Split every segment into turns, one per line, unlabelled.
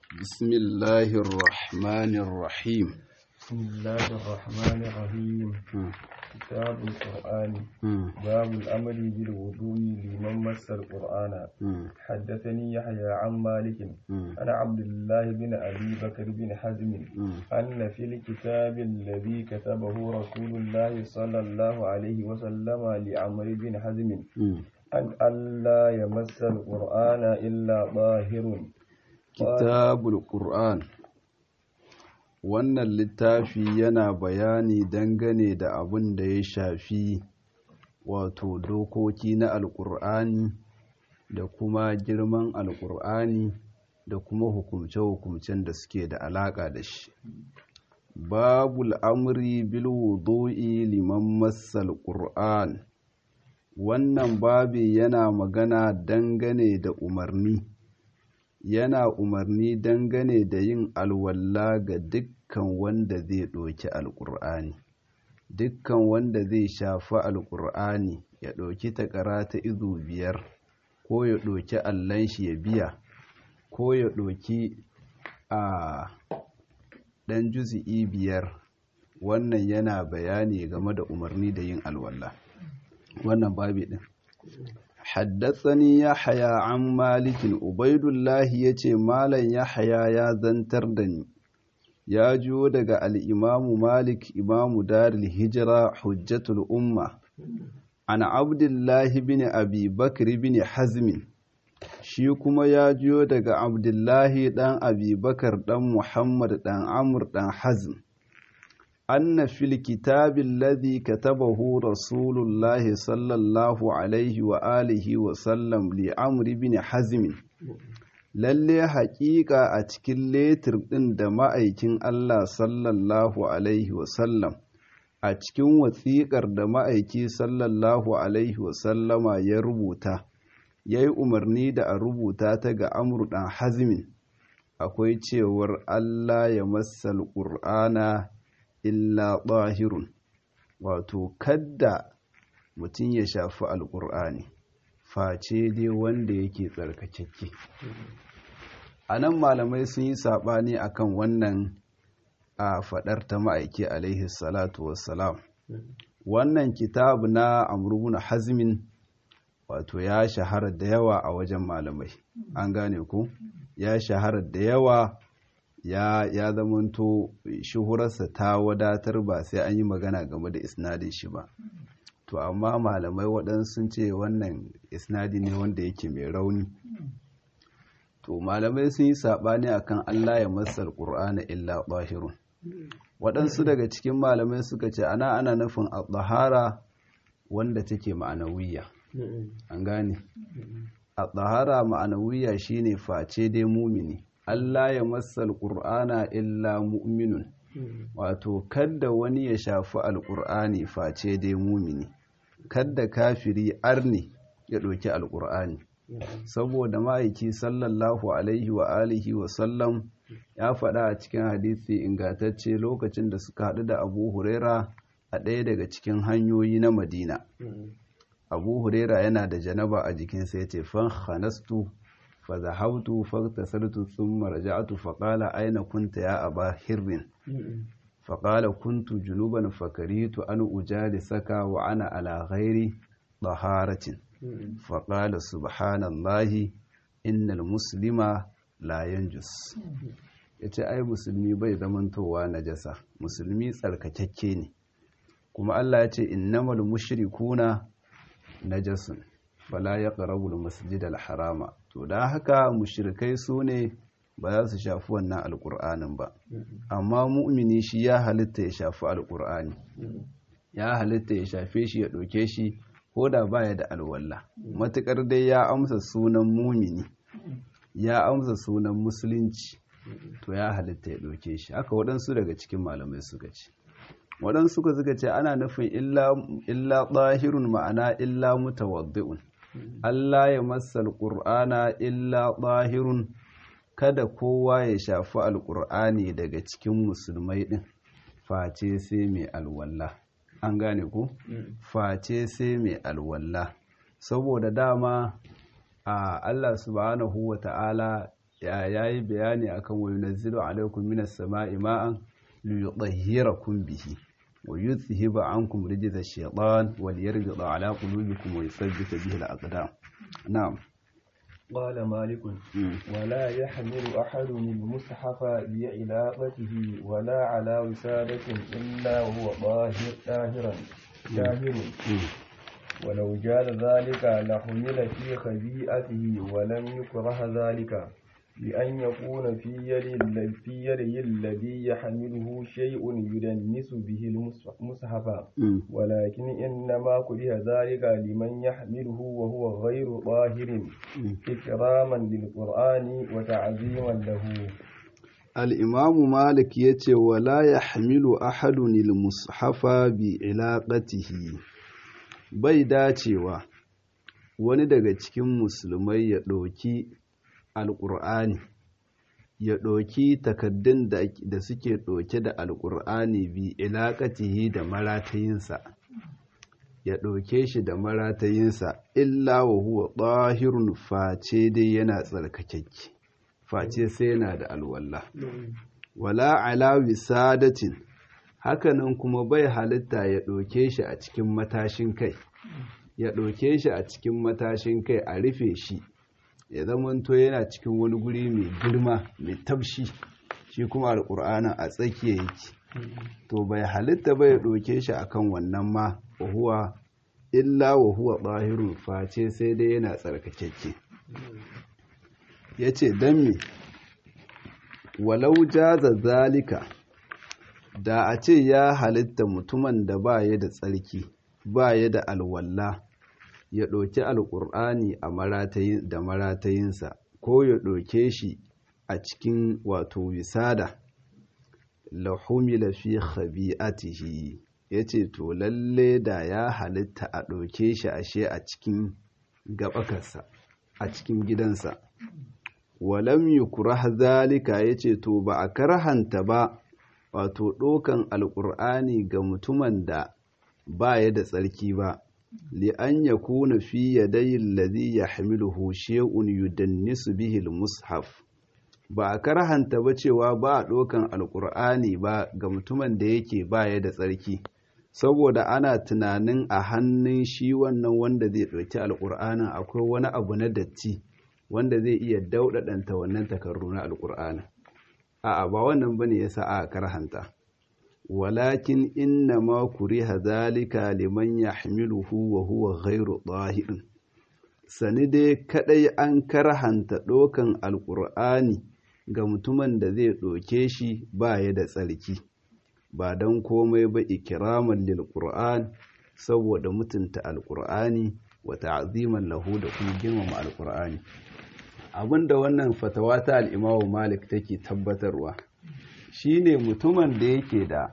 بسم الله الرحمن الرحيم
بسم الله الرحمن الرحيم
مم.
كتاب القرآن
مم.
باب الأمر بالوضوء لمن مس القرآن
مم.
حدثني يحيى عن مالك
مم.
عن عبد الله بن أبي بكر بن حزم
مم.
أن في الكتاب الذي كتبه رسول الله صلى الله عليه وسلم لعمرو بن حزم
مم.
أن ألا يمس القرآن إلا طاهر
kitabul Qur'an wannan littafi yana bayani dangane da abin da ya shafi wato dokoki na alƙur'ani da kuma girman alƙur'ani da kuma hukumce-hukumcen da suke da alaƙa da shi babul amri bil wudu'i liman massal qur'an wannan babi yana magana dangane da umarni yana umarni dangane da yin alwalla ga dukkan wanda zai ɗauki alƙur'ani dukkan wanda zai shafi alƙur'ani ya ɗauki takara ta izu biyar ko ya ɗauki allon shi ya biya ko ya ɗauki a ɗan juzi'i biyar wannan yana bayani game da umarni da yin alwalla wannan babi ɗin حدثني يحيى عن مالك عبيد الله yace malam yahya ya zantar da ni ya jiyo daga al-imam malik imam darul hijra hujjatul umma an abdullah ibn abi bakr ibn hazm shi kuma ya jiyo daga abdullahi dan abi bakar dan muhammad dan amr dan hazm أن في الكتاب الذي كتبه رسول الله صلى الله عليه وآله وسلم لعمر بن حزم lalle haƙiƙa a cikin letir ɗin da ma'aikin Allah sallallahu Alaihi wasallam a cikin wasiƙar da ma'aiki sallallahu Alaihi wasallama ya rubuta ya yi umarni da a rubuta ta ga amur ɗan hazmin akwai cewar Allah ya masal ƙur'ana illa ɗahirun wato kadda mutum ya shafi alƙur'ani face dai wanda yake tsarkakakke a nan malamai sun yi saɓani akan wannan a faɗar ta ma'aiki alaihi salatu wassalam wannan kitab na amurbuna hazmin wato ya shahara da yawa a wajen malamai an gane ku ya shahara da yawa ya ya zamanto shuhurarsa ta wadatar ba sai an yi magana game da isnadin shi ba to amma malamai waɗansu sun ce wannan isnadi ne wanda yake mai rauni to malamai sun yi saɓani akan Allah ya masal qur'ana illa ɗahirun waɗansu daga cikin malamai suka ce ana ana nufin al-tahara wanda take ma'anawiyya an gane al-tahara ma'anawiyya shine face dai mumini Allah ya masal ƙur'ana illa mu'minun wato kadda wani ya shafi alƙur'ani face dai mumini kadda kafiri arni ya ɗauki alƙur'ani saboda ma'aiki sallallahu alaihi wa alihi wa sallam ya faɗa a cikin hadisi ingantacce lokacin da suka haɗu da abu huraira a ɗaya daga cikin hanyoyi na madina abu huraira yana da janaba a jikinsa ya ce fan hanastu فذهبت فاغتسلت ثم رجعت فقال أين كنت يا أبا هر فقال كنت جنوبا فكرهت أن أجالسك وأنا على غير طهارة فقال سبحان الله إن المسلم لا ينجس yace ai musulmi bai zamantowa najasa musulmi tsarkakakke ne kuma Allah ya ce innamal mushrikuna najasun fala yaqrabu al-masjidal harama to da haka mushrikai su ne ba za su shafi wannan alkur'anin ba amma mu'mini shi ya halitta ya shafi alkur'ani ya halitta ya shafe shi ya ɗauke shi ko da baya da alwalla matuƙar dai ya amsa sunan mumini ya amsa sunan musulunci to ya halitta ya ɗauke shi haka waɗansu daga cikin malamai suka ce waɗansu suka suka ce ana nufin illa ɗahirun ma'ana illa mutawaddi'un Allah ya masa alƙur'ana illa ɗahirun kada kowa ya shafi alƙur'ani daga cikin musulmai ɗin face sai mai alwalla an gane ku face sai mai alwalla saboda dama a Allah subhanahu wa ta'ala ya yayi bayani akan wa yunazzilu alaikum minas sama'i ma'an liyutahhirakum bihi wa yuzhiba ankum rijza ash-shaytan wa liyarbita ala qulubikum wa yuthabbita bihi al-aqdam na'am
قال مالك ولا يحمل أحد المصحف بعلاقته ولا على وسادة إلا وهو طاهر طاهرا طاهر ولو جاز ذلك لحمل في خبيئته ولم يكره ذلك بأن يكون في يد في يده الذي يحمله شيء يدنس به المصحف ولكن إنما كره ذلك لمن يحمله وهو غير طاهر إكراما للقرآن وتعظيما له
الإمام مالك يتي ولا يحمل أحد المصحف بعلاقته bai dacewa wani daga cikin musulmai ya ɗauki alƙur'ani ya ɗauki takaddun da suke ɗauke da alƙur'ani bi ilaƙatihi da maratayinsa ya ɗauke shi da maratayinsa illa wa huwa ɗahirun face dai yana tsarkakekke face sai yana da alwallah wala ala wisadatin hakanan kuma bai halitta ya ɗauke shi a cikin matashin kai ya ɗauke shi a cikin matashin kai a rufe shi ya zamanto yana cikin wani guri mai girma mai tabshi shi kuma alƙur'anin a tsakiya yake to bai halitta bai ɗauke shi akan wannan ma wahuwa illa wahuwa ɓahirun face sai dai yana tsarkakekke ya ce don me walau jaza zalika da a ce ya halitta mutumin da ba ya da tsarki ba ya da alwalla ya ɗauki alƙur'ani da maratayinsa ko ya ɗauke shi a cikin wato wisada lahumila fi khabi'atihi ya ce to lalle da ya halitta a ɗauke shi ashe a cikin gabakarsa a cikin gidansa walam yukrah zalika ya ce to ba a karhanta ba wato ɗokan alƙur'ani ga mutumin da ba ya da tsarki ba li'an ya kuna fi yadayin ladhi ya hamiluhu shay'un yudannisu bihi mushaf ba a karhanta ba cewa ba a ɗokan alƙur'ani ba ga mutumin da yake ba ya da tsarki saboda ana tunanin a hannun shi wannan wanda zai ɗauki alƙur'anin akwai wani abu na datti wanda zai iya dauɗaɗanta wannan takarru na alƙur'anin a'a ba wannan bane yasa aka karhanta walakin inna ma kuriha zalika liman yahmiluhu wa huwa ghairu dahirin sani dai kadai an karhanta dokan alqur'ani ga mutumin da zai doke shi ba ya da tsarki ba dan komai ba ikraman lil qur'an saboda mutunta alqur'ani wa ta'ziman lahu da kuma girmama alqur'ani abinda wannan fatawa ta al'imamu malik take tabbatarwa shine mutumin da yake da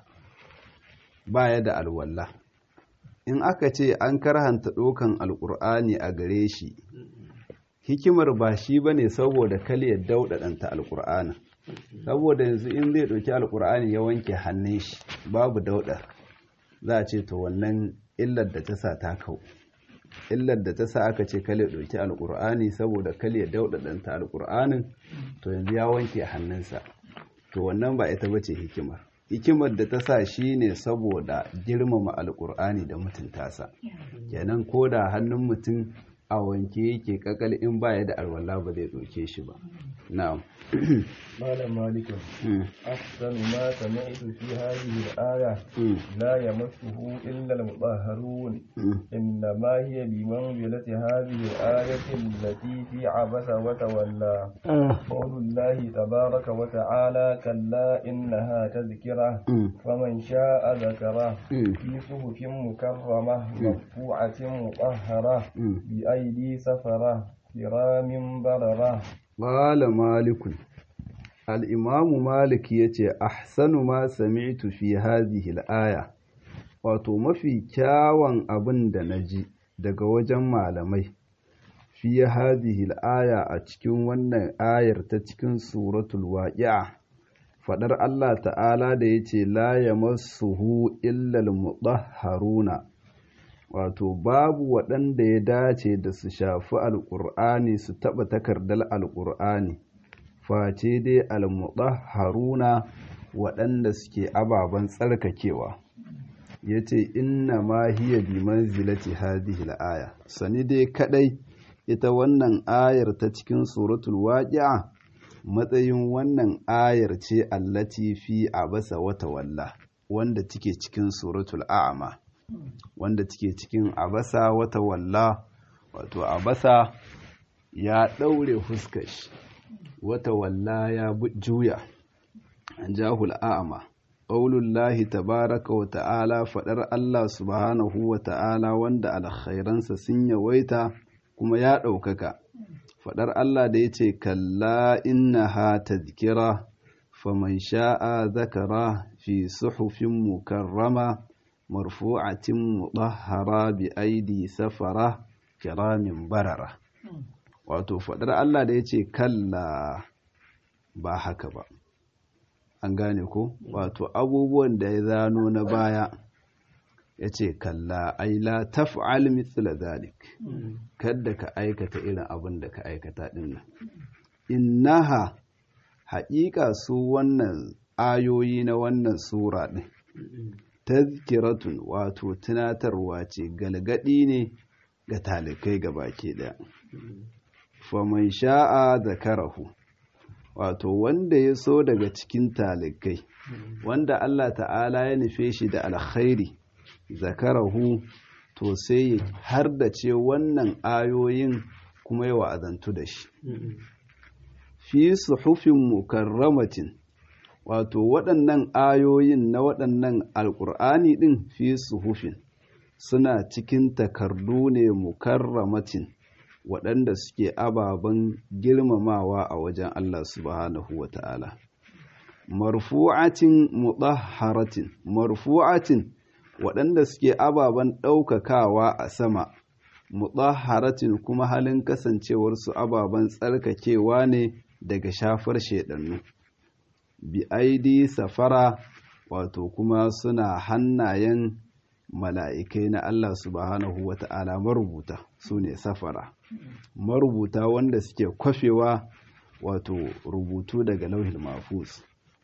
baya da alwalla in aka ce an karhanta ɗaukan alƙur'ani a gare shi hikimar ba shi ba ne saboda kaliyar dauɗaɗanta alƙur'ani saboda yanzu in zai ɗauki alƙur'ani ya wanke hannun shi babu dauɗar za a ce to wannan illar da ta sa ta kau illar da ta sa aka ce kale ɗauki alƙur'ani saboda kale ya dauɗaɗanta alƙur'anin to yanzu ya wanke hannunsa to wannan ba ita bace hikimar hikimar da ta sa shi ne saboda girmama alƙur'ani da mutunta sa kenan ko da hannun mutum a wanke yake kakal in baya da alwala ba zai ɗauke shi ba na'am
قال مالك أحسن ما سمعت في هذه الآية لا يمسه إلا المطهرون إنما هي بمنزلة هذه الآية التي في عبس وتولى قول الله تبارك وتعالى كلا إنها تذكرة فمن شاء ذكره في صحف مكرمة مرفوعة مطهرة بأيدي سفرة كرام بررة
قال مالك الإمام مالك يتي أحسن ما سمعت في هذه الآية wato mafi kyawun abin da na ji daga wajen malamai fi hadhihi aya a cikin wannan ayar ta cikin suratul waqi'a fadar Allah ta'ala da yace la yamassuhu illa al-mutahharuna wato babu waɗanda ya dace da su shafi alƙur'ani su taɓa takardar alƙur'ani face dai almutahharuna waɗanda suke ababen tsarkakewa yace inna ma hiya bi manzilati hadhihi al-aya sani dai kadai ita wannan ayar ta cikin suratul waqi'a matsayin wannan ayar ce allati fi abasa wata walla wanda take cikin suratul a'ma wanda take cikin abasa wata walla wato abasa ya daure fuskar shi wata walla ya juya an jahul a'ma qaulullahi tabaraka wa ta'ala fadar Allah subhanahu wa ta'ala wanda alkhairansa sun yawaita kuma ya ɗaukaka faɗar Allah da ya ce kalla innaha tadhkira faman sha'a zakara fi suhufin mukarrama marfu'atin mudahhara bi aidi safara kiramin barara wato faɗar Allah da ya ce kalla ba haka ba an gane ko wato abubuwan da ya zano na baya ya ce kalla ai la taf'al mithla zalik kadda ka aikata irin abin da ka aikata din nan innaha haƙiƙa su wannan ayoyi na wannan sura din tazkiratun wato tunatarwa ce galgadi ne ga talikai baki daya faman sha'a zakarahu wato wanda ya so daga cikin talikai wanda Allah ta'ala ya nufe shi da alkhairi zakarahu to sai har da ce wannan ayoyin kuma yi wa'azantu da shi fi suhufin mukarramatin wato waɗannan ayoyin na waɗannan alƙur'ani ɗin fi suhufin suna cikin takardu ne mukarramatin waɗanda suke ababen girmamawa a wajen Allah subhanahu wa ta'ala marfu'atin mutahharatin marfu'atin waɗanda suke ababen ɗaukakawa a sama mutahharatin kuma halin kasancewarsu ababen tsarkakewa ne daga shafar shaidannu bi aidi safara wato kuma suna hannayen mala'ikai na Allah subhanahu wa ta'ala marubuta su ne safara marubuta wanda suke kwafewa wato rubutu daga lauhin mafus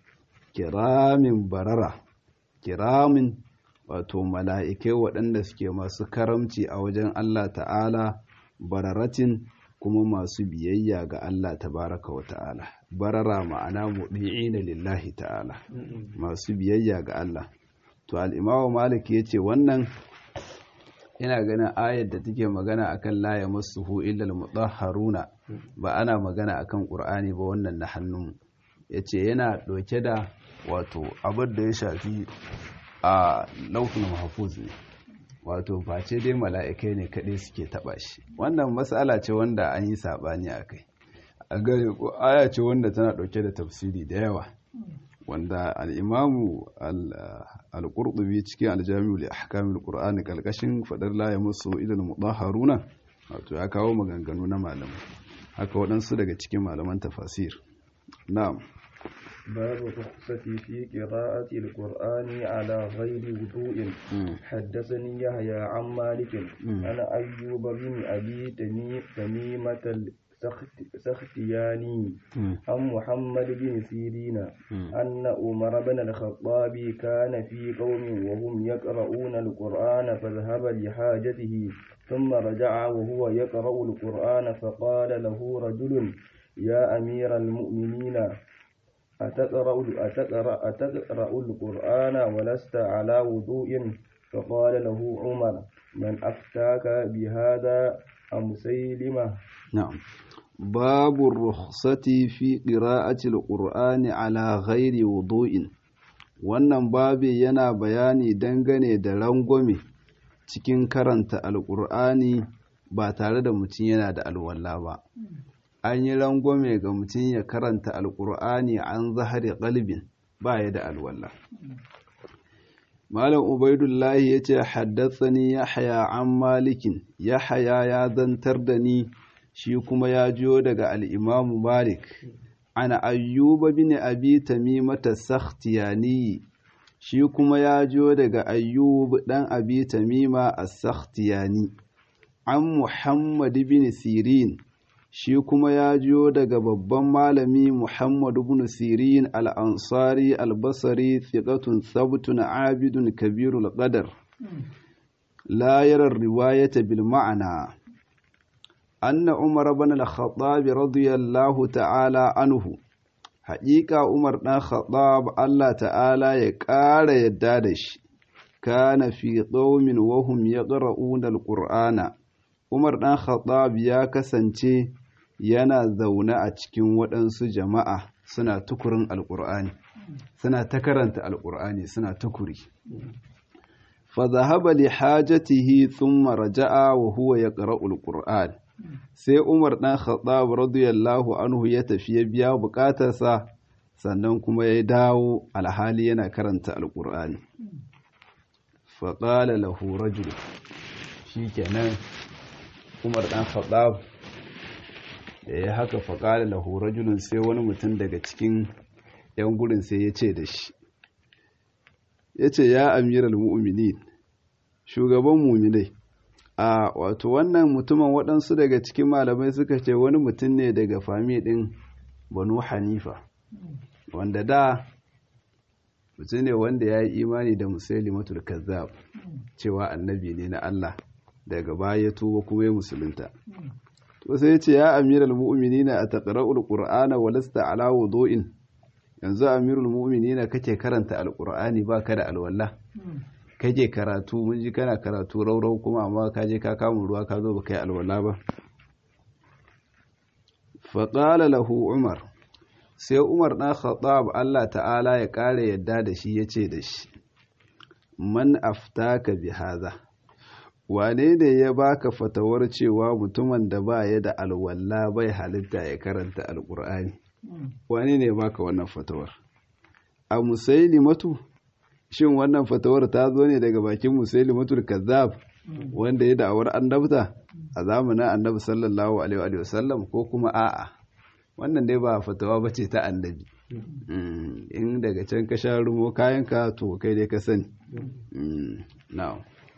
kiramin barara kiramin wato mala'ikai waɗanda suke masu karamci a wajen Allah ta'ala bararatin kuma masu biyayya ga Allah tabaraka wa ta'ala barara ma'ana muɗi'ina lillahi ta'ala masu biyayya ga Allah to al'imawa malik ya ce wannan ina ganin ayar da take magana akan la ya masuhu illal mutahharuna ba ana magana akan qur'ani ba wannan na hannun yace yana ɗauke da wato abin da ya shafi a laufin mahfuz ne wato face dai mala'ikai ne kaɗai suke taɓa shi wannan matsala ce wanda an yi saɓani a kai a gane ko aya ce wanda tana ɗauke da tafsiri da yawa wanda al'imamu al-ƙurɗubi cikin aljami'u da ahkamul ƙur'ani ƙalƙashin faɗar la ya musu ilal mudahharuna wato ya kawo maganganu na malamai haka waɗansu daga cikin malaman tafasir na'am
باب الرخصة في قراءة القرآن على غير وضوء حدثني يحيى عن مالك عن أيوب بن أبي تميمة السختياني عن محمد بن سيرين أن عمر بن الخطاب كان في قوم وهم يقرؤون القرآن فذهب لحاجته ثم رجع وهو يقرأ القرآن فقال له رجل يا أمير المؤمنين أتقرأ, أتقرأ, أتقرأ القرآن ولست على وضوء فقال له عمر من أفتاك بهذا أم سيلمة
نعم باب الرخصة في قراءة القرآن على غير وضوء wannan babi yana bayani dangane da rangwame cikin karanta alƙur'ani ba tare da mutum yana da alwala ba an yi rangwame ga mutum ya karanta alkur'ani an zahari kalbin ba ya da alwala malam ubaidullahi ya ce haddatsani ya haya an malikin ya haya ya zantar da ni shi kuma ya jiyo daga al'imamu malik ana ayyuba bin abi tamimata sakhtiyani shi kuma ya jiyo daga ayyub dan abi tamima as-sakhtiyani an muhammad bin sirin shi kuma ya jiyo daga babban malami Muhammad ibn Sirin al-Ansari al-Basri thiqatun sabtun abidun kabirul qadar la yara riwayata bil ma'ana anna Umar ibn al-Khattab radiyallahu ta'ala anhu haƙiƙa Umar ɗan Khattab Allah ta'ala ya ƙara yadda da shi kana fi qaumin wa hum yaqra'una al-Qur'ana Umar ɗan Khattab ya kasance yana zaune a cikin waɗansu jama'a suna tukurin alƙur'ani suna ta karanta alƙur'ani suna tukuri fa zahaba li hajatihi thumma raja'a wa huwa yaqra'u alqur'an sai Umar ɗan Khattab radiyallahu anhu ya tafi ya biya buƙatarsa sannan kuma ya dawo alhali yana karanta alqur'ani fa qala lahu rajul shikenan Umar ɗan Khattab da ya haka faƙali lahu rajulun sai wani mutum daga cikin 'yan gurin sai ya ce da shi ya ce ya amiral mu'minin shugaban muminai a wato wannan mutumin waɗansu daga cikin malamai suka ce wani mutum ne daga fami ɗin banu hanifa wanda da mutum ne wanda ya yi imani da musailimatul kazzab cewa annabi ne na Allah daga baya ya tuba kuma ya musulunta to sai ce ya amiral mu'minina a taqra'ul qur'ana wa lasta ala wudu'in yanzu amirul mu'minina kake karanta alqur'ani baka da alwala kake karatu mun ji kana karatu raurau kuma amma ka je ka kama ruwa ka zo baka yi alwala ba fa qala lahu umar sai umar dan khattab Allah ta'ala ya kare yadda da shi yace da shi man aftaka bi hadha wane ne ya baka fatawar cewa mutumin da ba ya da alwala bai halitta ya karanta alkur'ani wane ne ya baka wannan fatawar a musailimatu shin wannan fatawar ta zo ne daga bakin musailimatul kazzab wanda ya da'awar annabta a zamanin annabi sallallahu alaihi wa sallam ko kuma a'a wannan dai ba fatawa bace ta annabi in daga can ka sha rumo kayanka to kai dai ka sani na'am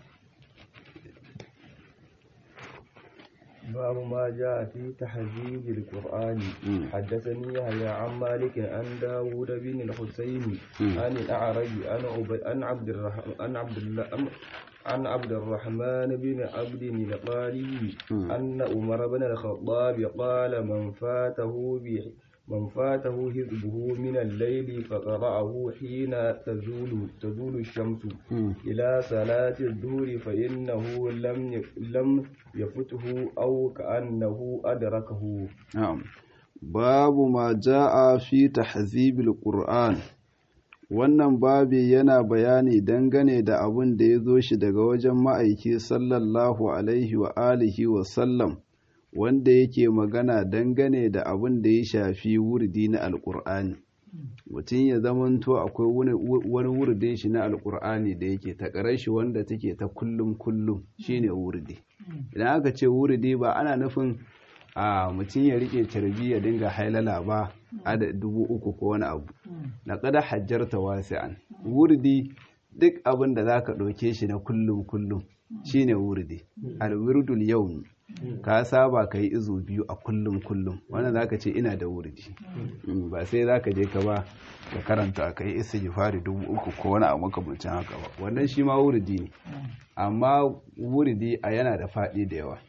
باب ما جاء في تحذيب القرآن حدثني يحيى عن مالك عن داود بن الحسين عن الأعرج عن عبد الرحمن عن عبد الله عن عبد الرحمن بن عبد القاري أن عمر بن الخطاب قال من فاته من فاته حزبه من الليل فقرأه حين تزول تزول الشمس إلى صلاة الظهر فإنه لم لم يفته أو كأنه أدركه.
نعم. باب ما جاء في تحذيب القرآن wannan babi yana bayani dangane da abin da ya zo shi daga wajen ma'aiki sallallahu alaihi wa alihi wa sallam wanda yake magana dangane da abin da ya shafi wurdi na alkur'ani mutum ya zamanto akwai wani wurdin shi na alkur'ani da yake ta shi wanda take ta kullum kullum shine wurdi idan aka ce wurdi ba ana nufin a mutum ya rike carbi ya dinga hailala ba a da dubu uku ko wani abu na kada hajjarta wasi'an wurdi duk abin da za ka ɗauke shi na kullum kullum shine wurdi alwirdul yawmi ka saba ka yi izu biyu a kullum kullum wannan za ka ce ina da wurdi ba sai za ka je ka ba ka karanta ka yi isa jifari dubu uku ko wani abu makamancin haka ba wannan shi ma wurdi ne amma wurdi a yana da faɗi da yawa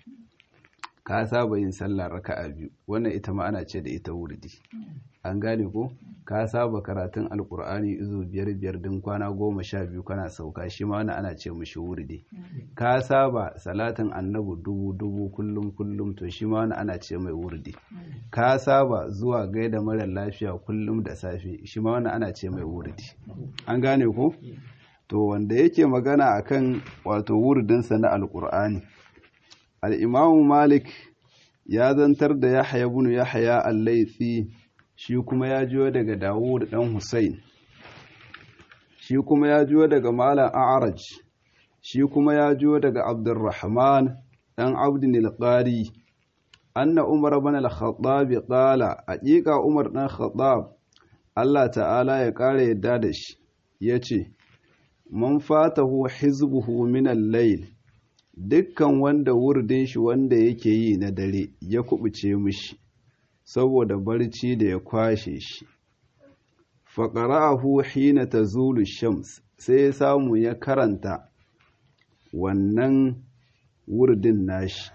ka saba yin sallah raka'a biyu wannan ita ma ana ce da ita wurdi an gane ko ka saba karatun alkur'ani izo biyar biyar din kwana goma sha biyu kana sauka shi ma wannan ana ce mishi wurdi ka saba salatin annabu dubu dubu kullum kullum to shi ma wannan ana ce mai wurdi ka saba zuwa gaida mara lafiya kullum da safe shi ma wannan ana ce mai wurdi an gane ko to wanda yake magana akan wato wurdinsa na alkur'ani al'imamu malik ya zantar da yahya bunu yahya al-laitsi shi kuma ya jiyo daga dawud dan hussein shi kuma ya jiyo daga malam a'raj shi kuma ya jiyo daga abdurrahman dan abdin al-qari anna umar ibn al-khattab qala haqiqa umar dan khattab Allah ta'ala ya kare yadda da shi yace man fatahu hizbuhu min al-layl dukkan wanda wurdin shi wanda yake yi na dare ya kubuce mishi saboda barci da ya kwashe shi faƙara'ahu hina ta zulu shams sai ya samu ya karanta wannan wurdin nashi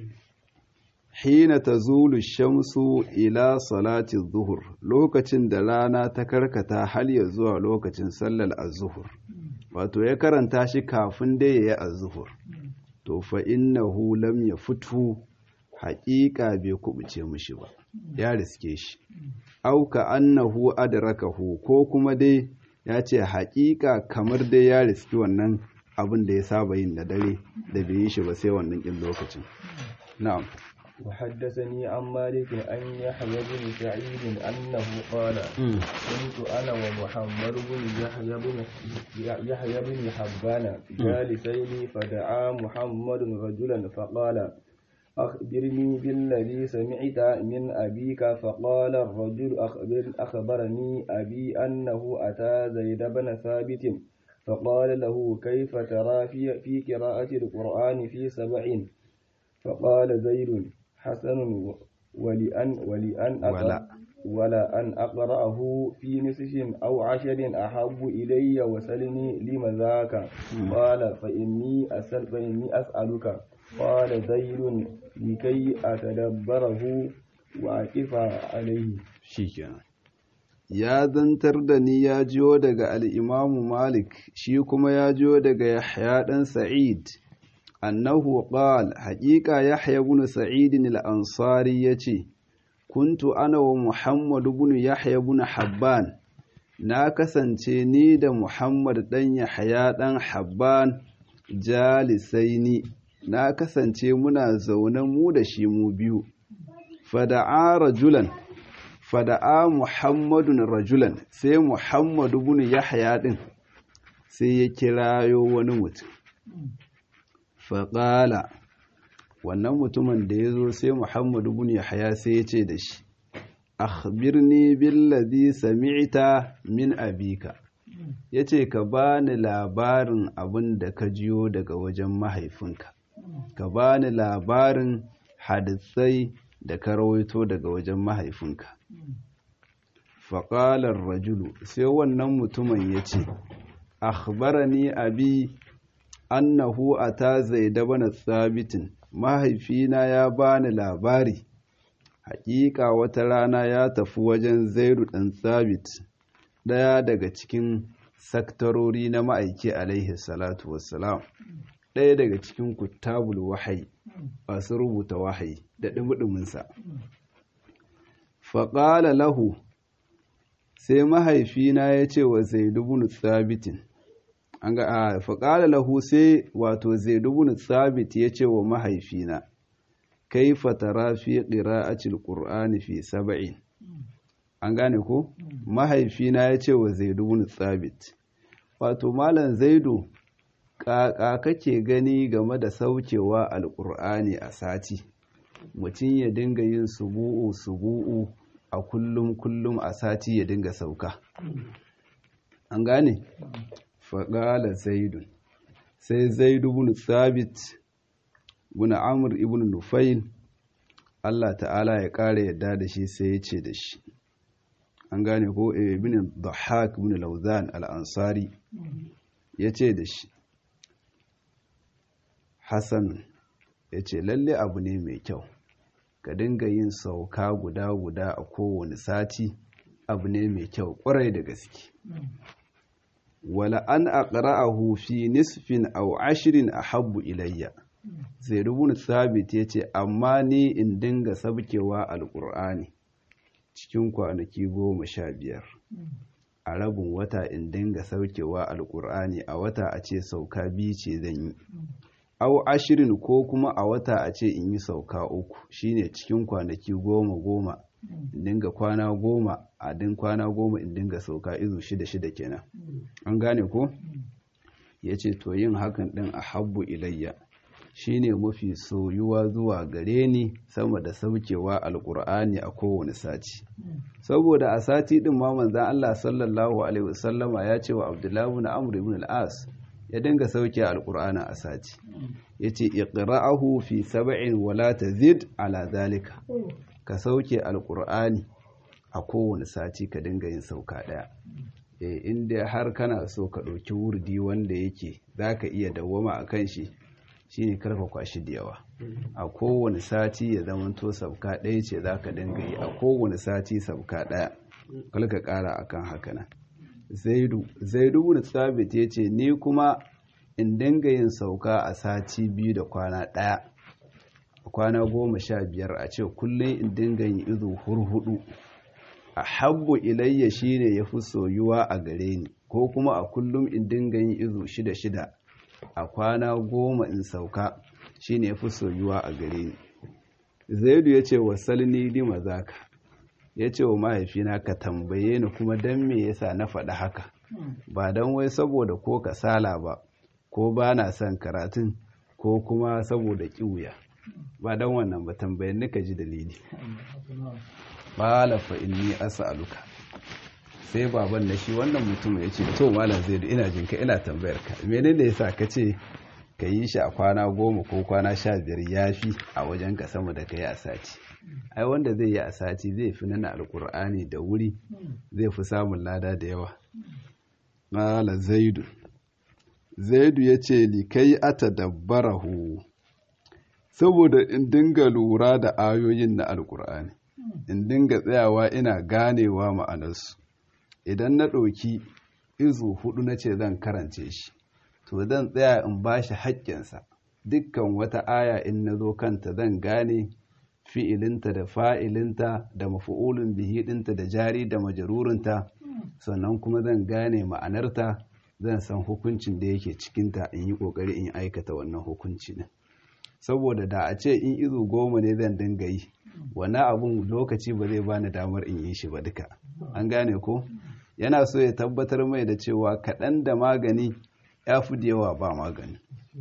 hina ta zulu shamsu ila salati zuhur lokacin da rana ta karkata hal ya zuwa lokacin sallar azuhur wato ya karanta shi kafin da ya yi azuhur to fa innahu lam ya fitu haƙiƙa bai kubuce mushi ba ya riske shi auka annahu adrakahu ko kuma dai ya ce haƙiƙa kamar dai ya riski wannan abin da ya saba yin da dare da bai yi shi ba sai wannan ƙin lokacin na'am
وحدثني عن مالك أن يحيى بن سعيد أنه قال كنت أنا ومحمد بن يحيى بن يحيى بن حبان جالسين فدعا محمد رجلا فقال أخبرني بالذي سمعت من أبيك فقال الرجل أخبر أخبرني أبي أنه أتى زيد بن ثابت فقال له كيف ترى في, في قراءة القرآن في سبع فقال زيد حسن ولأن ولأن
ولا
ولا أن أقرأه في نصف أو عشر أحب إلي وسلني لم ذاك قال فإني أسأل فإني أسألك قال زيد لكي أتدبره وأقف عليه
shikenan ya zantar da ni ya jiyo daga al'imamu malik shi kuma ya jiyo daga yahya ɗan sa'id annahu qal haƙiƙa yahya ibn sa'id al-ansari yace kuntu ana wa muhammad ibn yahya ibn habban na kasance ni da muhammad dan yahya dan habban jalisaini na kasance muna zaune mu da shi mu biyu fada'a rajulan fada'a muhammadun rajulan sai muhammadu bin yahya din sai ya kirayo wani mutum faƙala wannan mutumin da ya zo sai muhammadu bin yahya sai ya ce da shi akhbirni billazi sami'ta min abika yace ka bani labarin abin da ka jiyo daga wajen mahaifinka ka bani labarin hadisai da ka rawaito daga wajen mahaifinka faƙalar rajulu sai wannan mutumin ya ce akhbarani abi annahu ata zaida bana tsabitin mahaifina ya bani labari haƙiƙa wata rana ya tafi wajen zairu ɗan tsabit ɗaya daga cikin saktarori na ma'aiki alaihi salatu wassalam ɗaya daga cikin kutabul wahayi masu rubuta wahayi da ɗumuɗuminsa faƙala lahu sai mahaifina ya ce wa zaidu bin tsabitin an ga a faƙala lahu sai wato zaidu bin tsabit ya ce wa mahaifina kai fatara fi ƙira'acil ƙur'ani fi saba'in an gane ko mahaifina ya ce wa zaidu bin tsabit wato malam zaidu ƙaƙa kake gani game da saukewa alƙur'ani a sati mutum ya dinga yin subu'u subu'u a kullum kullum a sati ya dinga sauka an gane faƙala zaidun sai zaidu bin sabit bin amur ibn nufail Allah ta'ala ya ƙara yadda da shi sai ya ce da shi an gane ko ibn dhahak ibn lauzan al-ansari ya ce da shi hassan ya ce lalle abu ne mai kyau ka dinga yin sauka guda-guda a kowane sati abu ne mai kyau ƙwarai da gaske wala an aqra'ahu fi nisfin aw ashrin ahabbu ilayya zai rubuta sabit yace amma ni in dinga sabkewa alqur'ani cikin kwanaki goma sha biyar a rabin wata in dinga saukewa alqur'ani a wata a ce sauka biyu ce zan yi aw ashirin ko kuma a wata a ce in yi sauka uku shine cikin kwanaki goma goma in dinga kwana goma a din kwana goma in dinga sauka izu shida shida kenan an gane ko ya ce to yin hakan din a habbu ilayya shine mafi soyuwa zuwa gare ni sama da saukewa alkur'ani a kowane sati saboda a sati din ma manzan Allah sallallahu alaihi wasallama ya ce wa Abdullahi ibn Amr ibn al-As ya dinga sauke alqur'ani a sati yace iqra'ahu fi sab'in wala tazid ala zalika ka sauke alqur'ani a kowane sati ka dinga yin sauka daya eh inda har kana so ka ɗauki wurdi wanda yake zaka iya dawwama akan shi shine karfa kwashi da yawa a kowane sati ya zamanto sabka ɗaya ce zaka dinga yi a kowane sati sabka ɗaya kalka ƙara akan haka nan zaidu zaidu bin sabit yace ni kuma in dinga yin sauka a sati biyu da kwana ɗaya kwana goma sha biyar a ce kullum in dinga yin izu hurhudu a habbu ilayya shine ya fi soyuwa a gare ni ko kuma a kullum in dinga yin izu shida shida a kwana goma in sauka shine ya fi soyuwa a gare ni zaidu ya ce wasalni lima zaka ya ce wa mahaifina ka tambaye ni kuma don me yasa na faɗi haka ba don wai saboda ko kasala ba ko ba na son karatun ko kuma saboda ƙiwuya ba don wannan ba tambayin nika ji dalili fa inni as'aluka sai baban da shi wannan mutum ya ce to malam zai ina jinka ina tambayar ka menene yasa ka ce ka yi shi a kwana goma ko kwana sha biyar ya fi a wajen ka sama da ka yi a sati ai wanda zai yi a sati zai fi nana alkur'ani da wuri zai fi samun lada da yawa mala zaidu zaidu ya ce likai ata dabbarahu saboda in dinga lura da ayoyin na alkur'ani in dinga tsayawa ina ganewa ma'anarsu idan na ɗauki izu hudu na ce zan karance shi to zan tsaya in ba shi haƙƙinsa dukkan wata aya in na zo kanta zan gane fi'ilinta da fa'ilinta da mafi'ulun bihi ɗinta da jari da majarurinta sannan kuma zan gane ma'anarta zan san hukuncin da yake cikinta in yi ƙoƙari in aikata wannan hukunci ne saboda da a ce in izu goma ne zan dinga yi wani abun lokaci ba zai bani damar in yi shi ba duka an gane ko yana so ya tabbatar mai da cewa kaɗan da magani ya fi da yawa ba magani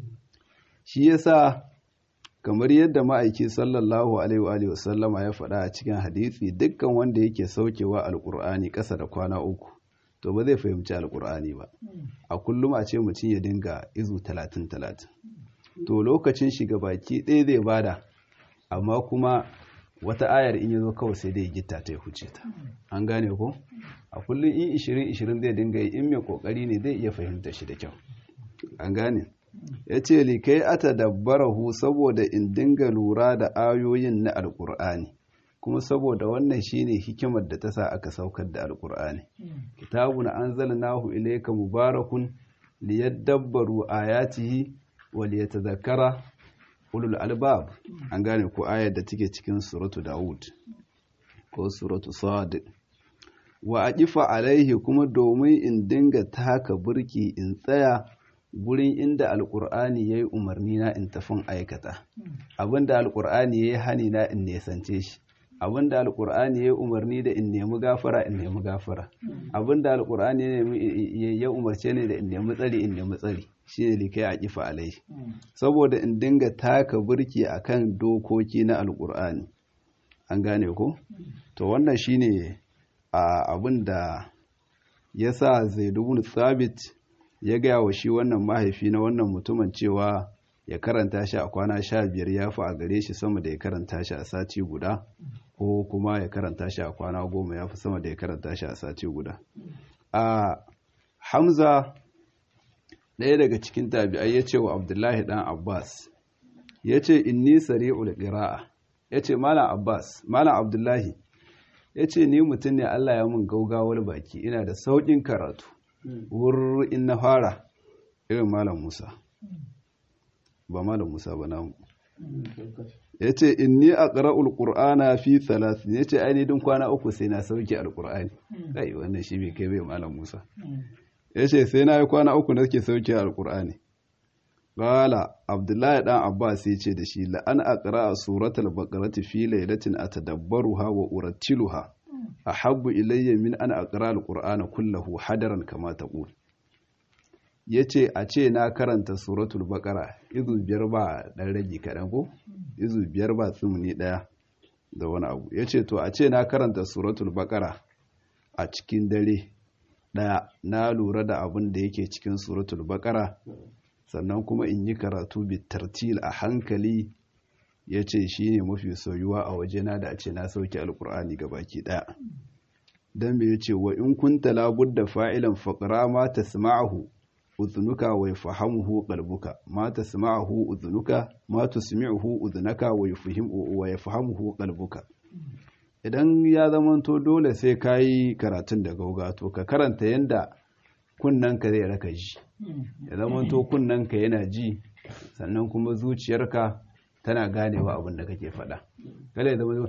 shi yasa kamar yadda ma'aiki sallallahu alaihi wa sallama ya faɗa a cikin hadisi dukkan wanda yake saukewa alkur'ani ƙasa da kwana uku to ba zai fahimci alkur'ani ba a kullum a ce mutum ya dinga izu talatin talatin to lokacin shiga baki ɗaya zai bada amma kuma wata ayar in ya zo kawai sai dai gita ta ya huce ta an gane ko a kullum in ishirin ishirin zai dinga yi in mai kokari ne zai iya fahimta shi da kyau an gane ya ce likai ata dabbarahu saboda in dinga lura da ayoyin na alkur'ani kuma saboda wannan shine hikimar da ta sa aka saukar da alkur'ani kitabun anzalnahu ilayka mubarakun liyadabbaru ayatihi wa liyatadhakkara ulul albab an gane ko ayar da take cikin suratu daud ko suratu sad wa aqifa alaihi kuma domin in dinga taka burki in tsaya gurin inda alkur'ani yayi umarni na in tafin aikata abinda alkur'ani yayi hani na in nesance shi abinda alkur'ani yayi umarni da in nemi gafara in nemi gafara abinda alkur'ani ya umarce ni da in nemi tsari in nemi tsari shine likai a kifa alai saboda in dinga taka burki akan dokoki na alkur'ani an gane ko to wannan shine abin da ya sa zaidubun sabit ya gaya wa shi wannan mahaifi na wannan mutumin cewa ya karanta shi a kwana sha biyar ya fi a gare shi sama da ya karanta shi a sati guda ko kuma ya karanta shi a kwana goma ya fi sama da ya karanta shi a sati guda a hamza ɗaya daga cikin tabi'ai ya ce wa abdullahi ɗan abbas ya ce inni sari'ul qira'a ya ce malam abbas malam abdullahi ya ce ni mutum ne allah ya mun gaugawar baki ina da sauƙin karatu wurr in na fara irin malam musa ba malam musa ba namu ya ce inni a ƙara'ul ƙur'ana fi talatin ya ce ainihin kwana uku sai na sauke alƙur'ani ɗai wannan shi bai kai bai malam musa ya ce sai na yi kwana uku na ke sauke alƙur'ani Gala Abdullahi ɗan Abbas ya ce da shi la'an a ƙara a suratul baƙarati fi lailatin a tadabbaruha wa urattiluha a habbu ilayya min an a ƙara alƙur'ana kullahu hadaran kama ta ƙul. Ya ce a ce na karanta suratul baƙara izu biyar ba ɗan rage kaɗan ko? Izu biyar ba tsumuni ɗaya da wani abu. Ya ce to a ce na karanta suratul baƙara a cikin dare ɗaya na lura da abin da yake cikin suratul baƙara sannan kuma in yi karatu bitartil a hankali ya ce shi ne mafi soyuwa a wajena da a ce na sauke alkur'ani ga baki ɗaya don me ya ce wa in kunta labudda fa'ilan faƙara ma ta sama'ahu uzunuka wa yafahamuhu qalbuka ma tasma'uhu uzunuka ma tusmi'uhu uzunaka wa yafahimu wa yafahamuhu qalbuka idan ya zamanto dole sai kayi karatun da gauga to ka karanta yanda kunnanka zai raka ji ya zamanto kunnanka yana ji sannan kuma zuciyarka tana ganewa abin da kake faɗa kada ya zama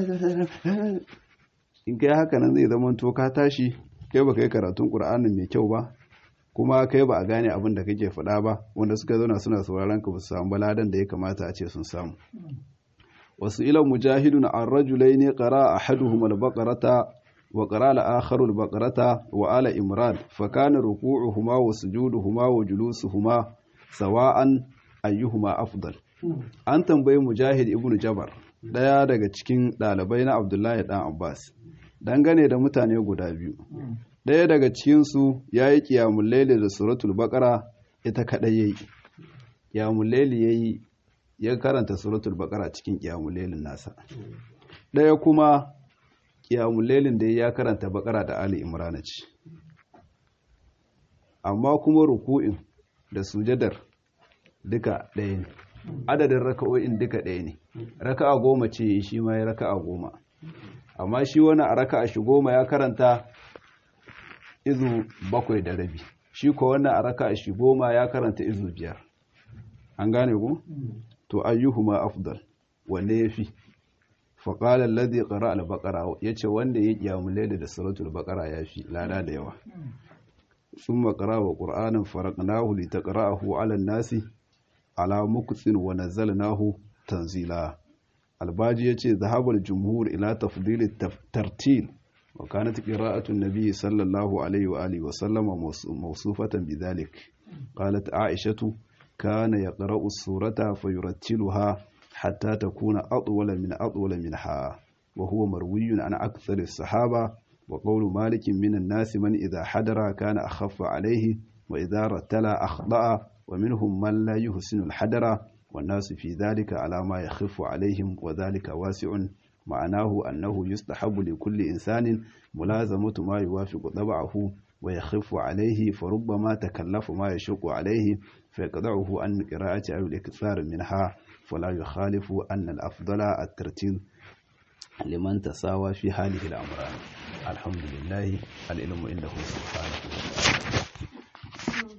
in kai haka nan zai zamanto ka tashi kai baka yi karatun qur'anin mai kyau ba kuma kai ba a gane abin da kake faɗa ba wanda suka zauna suna sauraron ka ba su samu baladan da ya kamata a ce sun samu wasu ila mujahidun an rajulai ne qara ahaduhum al-baqarata wa qara al-akharu al-baqarata wa ala imran fa kana ruku'uhuma wa sujuduhuma wa julusuhuma sawa'an ayyuhuma afdal an tambayi mujahid ibn jabar daya daga cikin ɗalibai na abdullahi dan abbas dangane da mutane guda biyu ɗaya daga cikinsu ya yi ƙiyamun laili da suratul baƙara ita kaɗai ya yi ƙiyamun laili ya yi ya karanta suratul baƙara cikin ƙiyamun lailin nasa ɗaya kuma ƙiyamun lailin da ya karanta baƙara da ali imrana ce amma kuma ruku'in da sujadar duka ɗaya ne adadin raka'o'in duka ɗaya ne raka'a goma ce shi ma ya raka'a goma amma shi wani a raka'a shi goma ya karanta izu bakwai da rabi shi ko wannan a raka shi goma ya karanta izu biyar an gane ku to ayyuhuma afdal wanne yafi fa qala alladhi qara al-baqara yace wanda ya kiyamu layla da suratul baqara yafi lada da yawa thumma qara wa qur'anan faraqnahu litaqra'ahu 'ala an-nasi ala mukthin wa nazzalnahu tanzila albaji yace zahabul jumhur ila tafdil at-tartil وكانت قراءة النبي صلى الله عليه وآله وسلم موصوفة بذلك قالت عائشة كان يقرأ السورة فيرتلها حتى تكون أطول من أطول منها وهو مروي عن أكثر الصحابة وقول مالك من الناس من إذا حضر كان أخف عليه وإذا رتل أخطأ ومنهم من لا يحسن الحدر والناس في ذلك على ما يخف عليهم وذلك واسع معناه أنه يستحب لكل إنسان ملازمة ما يوافق طبعه ويخف عليه فربما تكلف ما يشق عليه فيقضعه عن قراءة أو الإكثار منها فلا يخالف أن الأفضل الترتيل لمن تساوى في هذه الأمران الحمد لله العلم عنده سبحانه وتعالى